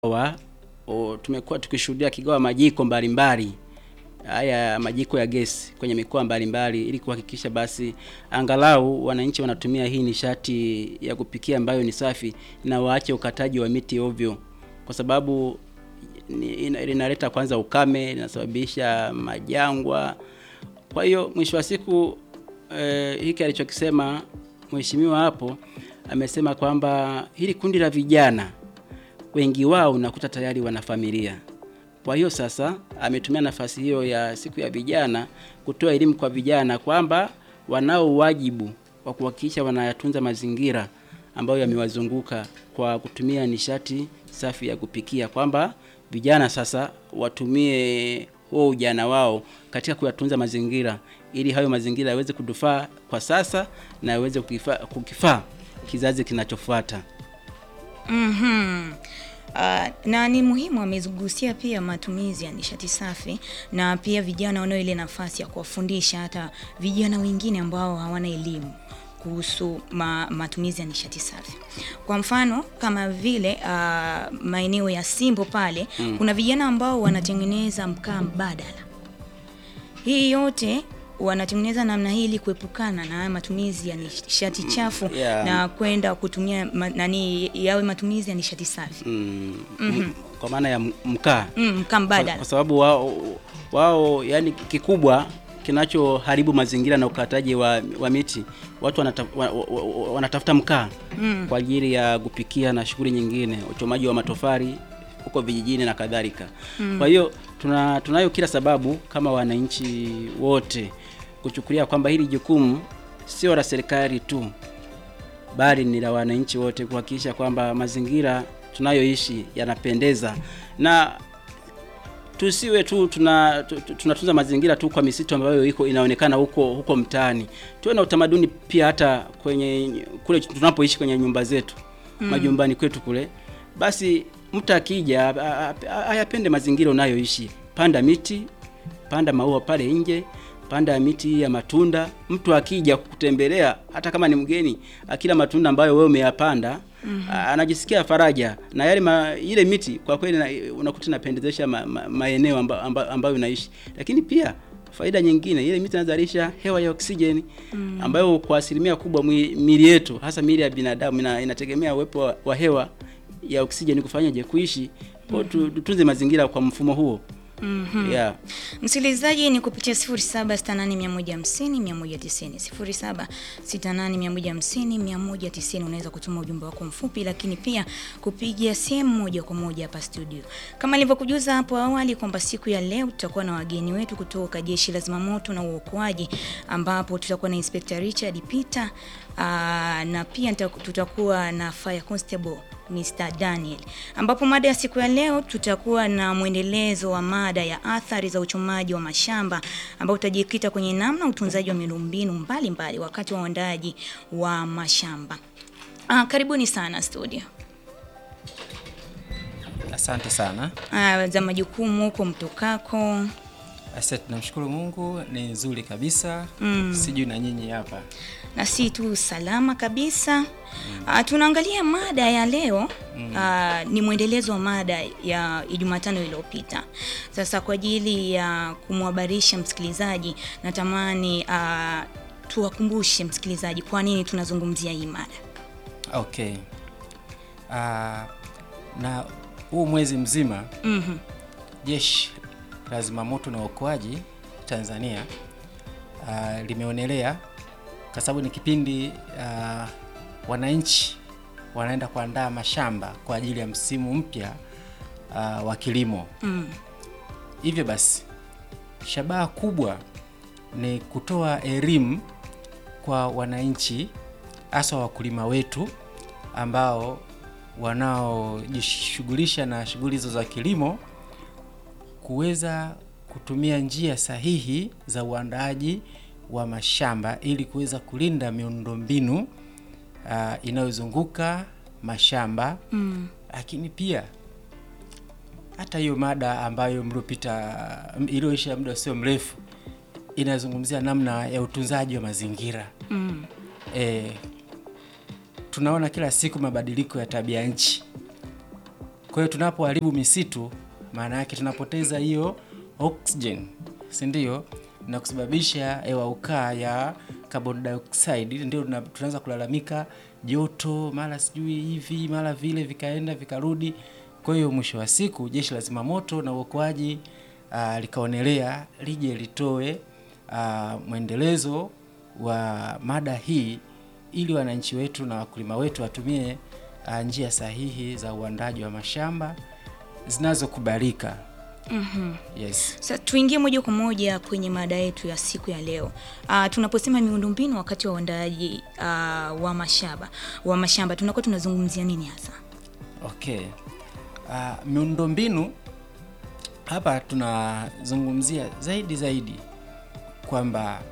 wa o, tumekuwa tukishuhudia kigawa majiko mbalimbali haya majiko ya gesi kwenye mikoa mbalimbali ili kuhakikisha basi angalau wananchi wanatumia hii nishati ya kupikia ambayo ni safi na waache ukataji wa miti ovyo, kwa sababu ni- ina- linaleta kwanza ukame, linasababisha majangwa. Kwa hiyo mwisho wa siku eh, hiki alichokisema mheshimiwa hapo amesema kwamba hili kundi la vijana wengi wao unakuta tayari wana familia. Kwa hiyo sasa ametumia nafasi hiyo ya siku ya vijana kutoa elimu kwa vijana kwamba wanao wajibu wa kuhakikisha wanayatunza mazingira ambayo yamewazunguka kwa kutumia nishati safi ya kupikia, kwamba vijana sasa watumie huo ujana wao katika kuyatunza mazingira ili hayo mazingira yaweze kudufaa kwa sasa na yaweze kukifaa kukifaa kizazi kinachofuata. Mhm. Uh, na ni muhimu amegusia pia matumizi ya nishati safi na pia vijana wanao ile nafasi ya kuwafundisha hata vijana wengine ambao hawana elimu kuhusu ma, matumizi ya nishati safi. Kwa mfano kama vile uh, maeneo ya Simbo pale Mm. kuna vijana ambao wanatengeneza mkaa mbadala. Hii yote wanatengeneza namna hii ili kuepukana na haya matumizi ya nishati chafu yeah. na kwenda kutumia ma, nani yawe matumizi ya nishati safi. Mm, m- kwa maana ya m- mkaa Mm, mkaa kwa, mbadala. kwa sababu wao, wao yani kikubwa kinachoharibu mazingira na ukataji wa, wa miti watu wanata, wa, wa, wa, wanatafuta mkaa Mm. kwa ajili ya kupikia na shughuli nyingine, uchomaji wa matofali huko vijijini na kadhalika. Kwa hiyo tuna, tunayo kila sababu kama wananchi wote kuchukulia kwamba hili jukumu sio la serikali tu, bali ni la wananchi wote kuhakikisha kwamba mazingira tunayoishi yanapendeza na tusiwe tu tuna tu- tu- tunatunza mazingira tu kwa misitu ambayo iko inaonekana huko huko mtaani. Tuwe na utamaduni pia hata kwenye kule tunapoishi kwenye nyumba zetu majumbani kwetu kule, basi mtu akija a- a- a- ayapende mazingira unayoishi. Panda miti, panda maua pale nje, panda miti ya matunda. Mtu akija kutembelea, hata kama ni mgeni, akila matunda ambayo wewe umeyapanda a- anajisikia faraja na yale ma, ile miti kwa kweli na- unakuta inapendezesha ma, ma, maeneo amba, amba, ambayo unaishi, lakini pia faida nyingine, ile miti inazalisha hewa ya oksijeni ambayo kwa asilimia kubwa mwi- miili yetu hasa miili ya binadamu ina, inategemea uwepo wa, wa hewa ya oksijeni kufanyaje kuishi. Kwa hiyo tu- tutunze mazingira kwa mfumo huo. Yeah. Msikilizaji ni kupitia 0768150190, 0768150190 unaweza kutuma ujumbe wako mfupi, lakini pia kupigia simu moja kwa moja hapa studio. Kama nilivyokujuza hapo awali kwamba siku ya leo tutakuwa na wageni wetu kutoka Jeshi la Zimamoto na Uokoaji, ambapo tutakuwa na Inspector Richard Peter aa, na pia nita- tutakuwa na Fire Constable Mr. Daniel, ambapo mada ya siku ya leo tutakuwa na mwendelezo wa mada ya athari za uchomaji wa mashamba, ambao utajikita kwenye namna utunzaji wa miundombinu mbalimbali wakati wa uandaaji wa mashamba. Ah, karibuni sana studio. Asante sana. Ah, za majukumu huko mtokako. Asante, tunamshukuru Mungu, ni nzuri kabisa. Mm. Sijui na nyinyi hapa. na si tu salama kabisa. Ah, tunaangalia mada ya leo ah, ni mwendelezo wa mada ya Jumatano iliyopita. Sasa kwa ajili ya kumhabarisha msikilizaji, natamani ah, tuwakumbushe msikilizaji kwa nini tunazungumzia hii mada. Okay. Ah, na huu mwezi mzima Mhm. Jeshi la Zimamoto na Uokoaji Tanzania ah, limeonelea kwa sababu ni kipindi ah, wananchi wanaenda kuandaa mashamba kwa ajili ya msimu mpya ah, wa kilimo. Mm. Hivyo basi, shabaha kubwa ni kutoa elimu kwa wananchi, hasa wakulima wetu ambao wanaojishughulisha na shughuli hizo za kilimo, kuweza kutumia njia sahihi za uandaaji wa mashamba ili kuweza kulinda miundombinu ah, inayozunguka mashamba Mm. lakini pia hata hiyo mada ambayo mliopita iliyoisha muda sio mrefu inazungumzia namna ya utunzaji wa mazingira. Mm. E, tunaona kila siku mabadiliko ya tabia nchi Kwa hiyo tunapoharibu misitu, maana yake tunapoteza hiyo oxygen, si ndio? Na kusababisha hewa ukaa ya carbon dioxide, ndio tuna- tunaanza kulalamika joto, mara sijui hivi mara vile, vikaenda vikarudi. Kwa hiyo mwisho wa siku jeshi la zimamoto na uokoaji uh, likaonelea lije litoe uh, mwendelezo wa mada hii ili wananchi wetu na wakulima wetu watumie uh, njia sahihi za uandaji wa mashamba zinazokubalika. Mhm. Yes. Sasa tuingie moja kwa moja kwenye mada yetu ya siku ya leo. Uh, tunaposema miundombinu wakati wa uandaaji uh, wa mashamba wa mashamba tunakuwa tunazungumzia nini hasa? Okay. Uh, miundombinu hapa tunazungumzia zaidi zaidi kwamba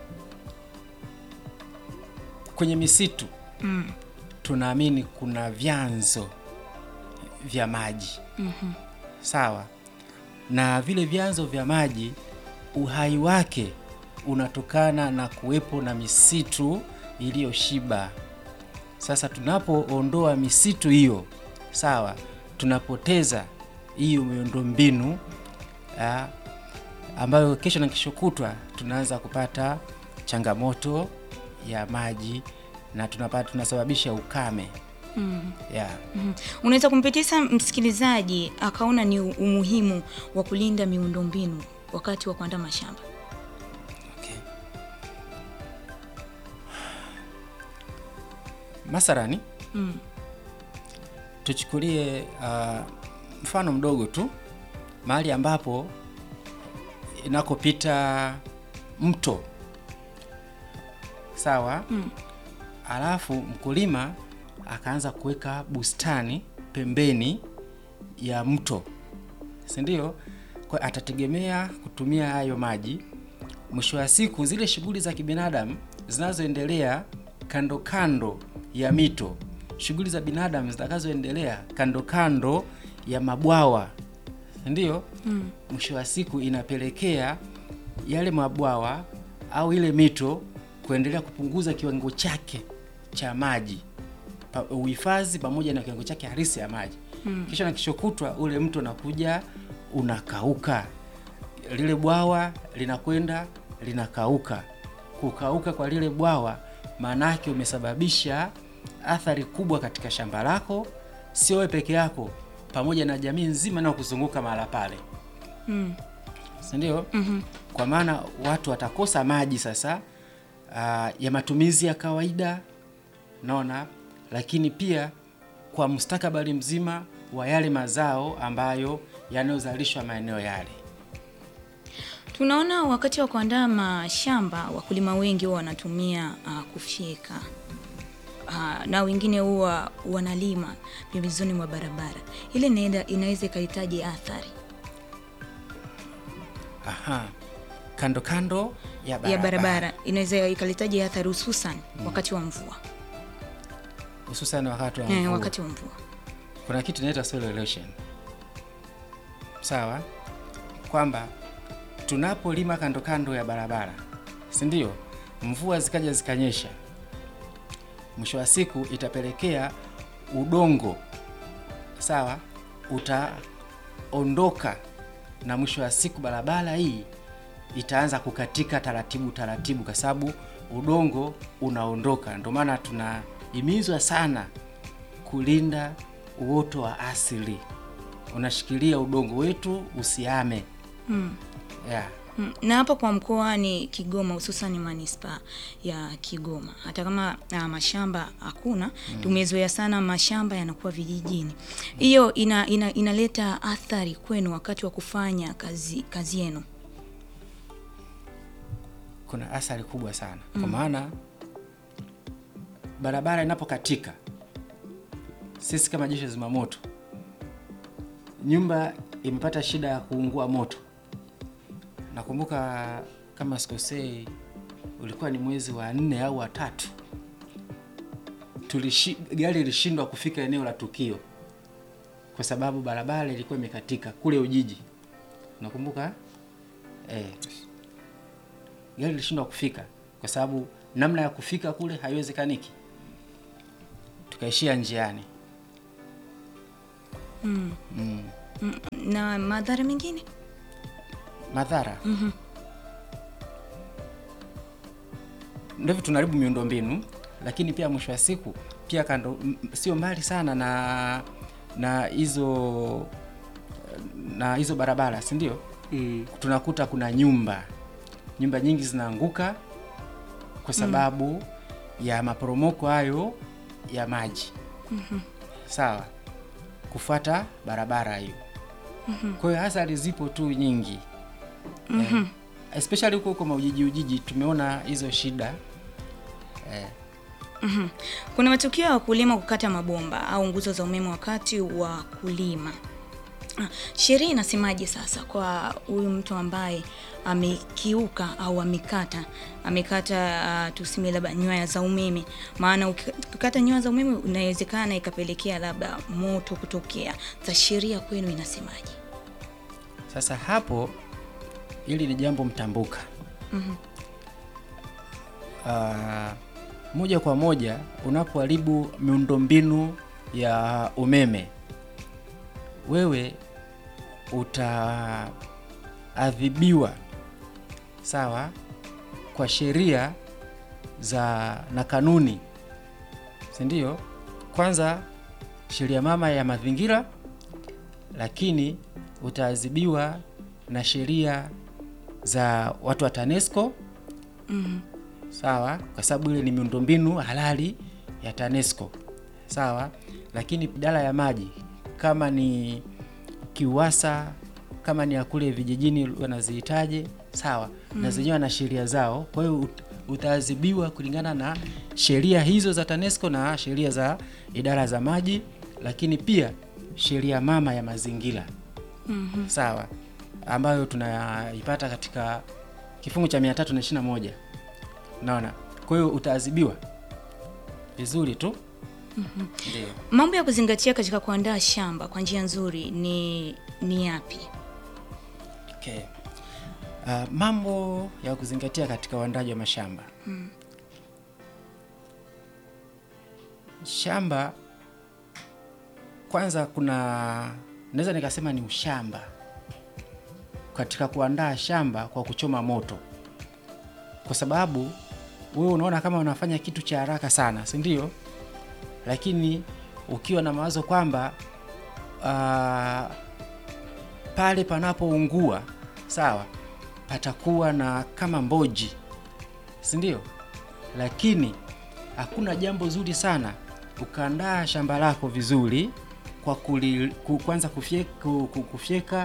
kwenye misitu Mm. tunaamini kuna vyanzo vya maji Mhm. sawa, na vile vyanzo vya maji uhai wake unatokana na kuwepo na misitu iliyoshiba. Sasa tunapoondoa misitu hiyo, sawa, tunapoteza hiyo miundombinu ah, ambayo kesho na kesho kutwa tunaanza kupata changamoto ya maji na tunapata tunasababisha ukame Mm. yeah. Mhm. Unaweza kumpitisha msikilizaji akaona ni umuhimu wa kulinda miundombinu wakati wa kuandaa mashamba. Okay. Mathalani Mm. tuchukulie uh, mfano mdogo tu, mahali ambapo inakopita mto sawa, Mm. alafu mkulima akaanza kuweka bustani pembeni ya mto, si ndio? Kwa atategemea kutumia hayo maji. Mwisho wa siku, zile shughuli za kibinadamu zinazoendelea kando kando ya mito, shughuli za binadamu zitakazoendelea kando kando ya mabwawa, si ndio? Mm. mwisho wa siku inapelekea yale mabwawa au ile mito kuendelea kupunguza kiwango chake cha maji pa, uhifadhi pamoja na kiwango chake halisi ya maji Mm. kisha na kesho kutwa ule mto unakuja unakauka, lile bwawa linakwenda linakauka. Kukauka kwa lile bwawa maana yake umesababisha athari kubwa katika shamba lako, sio wewe peke yako, pamoja na jamii nzima inayokuzunguka mahala pale Mm. si ndio? Mhm. Kwa maana watu watakosa maji sasa aa, ya matumizi ya kawaida, naona, lakini pia kwa mustakabali mzima wa yale mazao ambayo yanayozalishwa maeneo yale. Tunaona wakati wa kuandaa mashamba wakulima wengi huwa wanatumia uh, kufyeka uh, na wengine huwa wanalima pembezoni mwa barabara. Ile inaenda inaweza ikahitaji athari Aha, kando kando ya barabara, ya barabara, inaweza ikalitaji athari hususan wakati wa mvua hususan wakati wa eh, mvua. wakati wa mvua kuna kitu inaitwa soil erosion. Sawa, kwamba tunapolima kando kando ya barabara, si ndio? Mvua zikaja zikanyesha, mwisho wa siku itapelekea udongo, sawa, utaondoka na mwisho wa siku barabara hii itaanza kukatika taratibu taratibu, kwa sababu udongo unaondoka. Ndio maana tunahimizwa sana kulinda uoto wa asili, unashikilia udongo wetu usiame. mm. Yeah. Mm, na hapa kwa mkoani Kigoma hususan manispaa ya Kigoma, hata kama uh, mashamba hakuna tumezoea sana mashamba yanakuwa vijijini. Hiyo ina, ina, inaleta athari kwenu wakati wa kufanya kazi kazi yenu. kuna athari kubwa sana kwa maana barabara inapokatika, sisi kama jeshi la zimamoto, nyumba imepata shida ya kuungua moto. Nakumbuka kama sikosei, ulikuwa ni mwezi wa nne au wa tatu, tulishi, gari ilishindwa kufika eneo la tukio kwa sababu barabara ilikuwa imekatika kule Ujiji, nakumbuka eh gari lilishindwa kufika kwa sababu namna ya kufika kule haiwezekaniki, tukaishia njiani. Mm. mm. Mm. Na madhara mengine? madhara ndivyo tunaharibu miundombinu lakini pia mwisho wa siku pia kando m- sio mbali sana na na hizo na hizo barabara si ndio Mm. tunakuta kuna nyumba nyumba nyingi zinaanguka kwa sababu ya maporomoko hayo ya maji sawa kufuata barabara hiyo kwa hiyo athari zipo tu nyingi eh, especially huko huko maujiji ujiji tumeona hizo shida eh, Kuna matukio ya wakulima kukata mabomba au nguzo za umeme wakati wa kulima. Ah, Sheria inasemaje sasa kwa huyu mtu ambaye amekiuka au amekata amekata uh, tuseme labda nyaya za umeme? Maana uki- ukikata nyaya za umeme inawezekana ikapelekea labda moto kutokea. Za sheria kwenu inasemaje? Sasa hapo hili ni jambo mtambuka. Ah, moja kwa moja unapoharibu miundombinu ya umeme, wewe utaadhibiwa sawa, kwa sheria za na kanuni, si ndio? Kwanza sheria mama ya mazingira lakini utaadhibiwa na sheria za watu wa TANESCO sawa, kwa sababu ile ni miundombinu halali ya TANESCO sawa. Lakini idara ya maji kama ni KIUWASA, kama ni ya kule vijijini wanazihitaje, sawa, na zenyewe na sheria zao. Kwa hiyo ut- utaadhibiwa kulingana na sheria hizo za TANESCO na sheria za idara za maji, lakini pia sheria mama ya mazingira sawa, ambayo tunaipata katika kifungu cha 321 naona. Kwa hiyo utaadhibiwa vizuri tu ndio. Mambo ya kuzingatia katika kuandaa shamba kwa njia nzuri ni ni yapi? Okay. Uh, mambo ya kuzingatia katika uandaji wa mashamba shamba kwanza, kuna naweza nikasema ni ushamba katika kuandaa shamba kwa kuchoma moto, kwa sababu wewe unaona kama unafanya kitu cha haraka sana, si ndio? Lakini ukiwa na mawazo kwamba uh, pale panapoungua sawa, patakuwa na kama mboji, si ndio? Lakini hakuna jambo zuri sana ukaandaa shamba lako vizuri kwa kuli, ku- kwanza kufyeka, ku- ku- kufyeka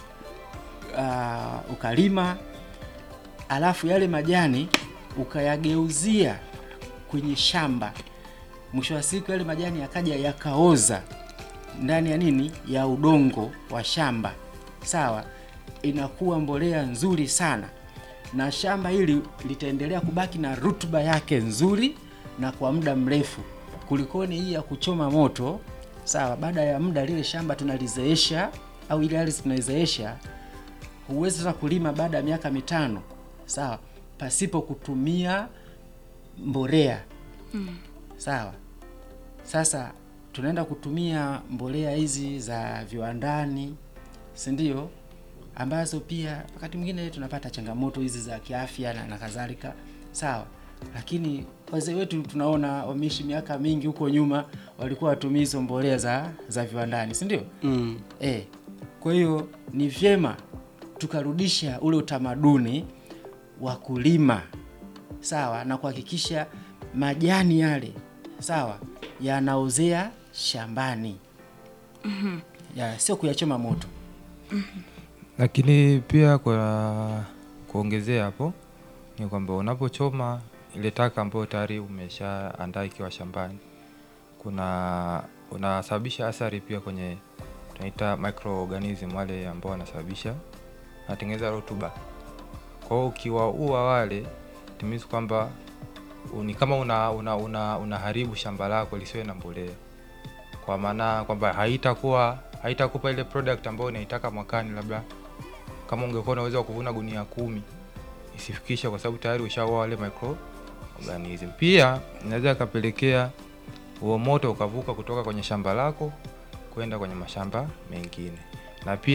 uh, ukalima, alafu yale majani ukayageuzia kwenye shamba, mwisho wa siku yale majani yakaja yakaoza ndani ya nini ya udongo wa shamba sawa, inakuwa mbolea nzuri sana, na shamba hili litaendelea kubaki na rutuba yake nzuri na kwa muda mrefu kulikoni hii ya kuchoma moto sawa. Baada ya muda lile shamba tunalizeesha au ile ardhi tunaizeesha, huwezi sasa kulima baada ya miaka mitano sawa, pasipo kutumia mbolea sawa. Sasa tunaenda kutumia mbolea hizi za viwandani, si ndio? Ambazo pia wakati mwingine tunapata changamoto hizi za kiafya na, na kadhalika, sawa. Lakini wazee wetu tunaona wameishi miaka mingi huko nyuma, walikuwa watumia hizo mbolea za, za viwandani, si ndio? Mm. Eh, kwa hiyo ni vyema tukarudisha ule utamaduni wa kulima sawa, na kuhakikisha majani yale sawa yanaozea shambani ya sio kuyachoma moto. Lakini pia kwa kuongezea hapo ni kwamba unapochoma ile taka ambayo tayari umeshaandaa ikiwa shambani, kuna unasababisha athari pia kwenye tunaita microorganism wale ambao wanasababisha wanatengeneza rutuba. Kwa hiyo ukiwaua wale it means kwamba u- ni kama una, una, una, unaharibu shamba lako lisiwe na mbolea, kwa maana kwamba haitakuwa haitakupa ile product ambayo unaitaka mwakani. Labda kama ungekuwa na uwezo wa kuvuna gunia kumi isifikishe, kwa sababu tayari ushaua wale microorganism. Pia inaweza ikapelekea huo moto ukavuka kutoka kwenye shamba lako kwenda kwenye mashamba mengine na pia